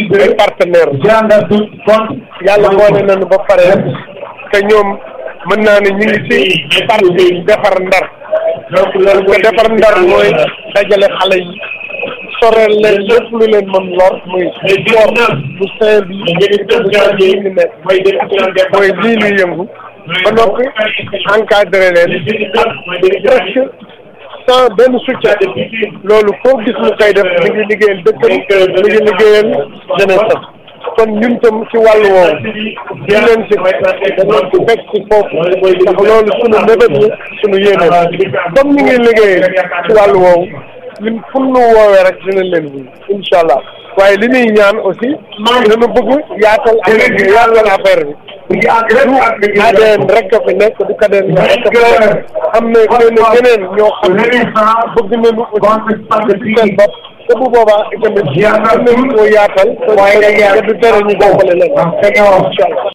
ay partenaire yàlla boole nañu ba pare te ñoom mën naa ne ñu ngi ci parti defar ndar te defar ndar mooy dajale xale yi soreel leen lépp lu leen mën lor muy sport bu sain bi bu sain bi ñu nekk mooy lii luy yëngu ba noppi encadré leen presque sans benn soutien loolu foo gis mu koy def mi ngi liggéeyal dëkkam mi ngi liggéeyal jeunesse am kon ñun tam ci wàllu woowu di leen si dañoo ci fekk ci foofu ndax loolu sunu mébét la sunu yéene comme ñu ngi liggéey ci wàllu woowu ñun fu nu woowee rek dinañ leen wuyu incha allah waaye li ñuy ñaan aussi dana bëgg yaatal affaire yaatal affaire bi du ADN rek a fi nekk du KDN rek a fi nekk am na xëy na ñeneen ñoo xam ne bëgg nañu aussi ci seen bopp te bu boobaa itamit mën nañu koo yaatal te du tere ñu jàppale leen incha allah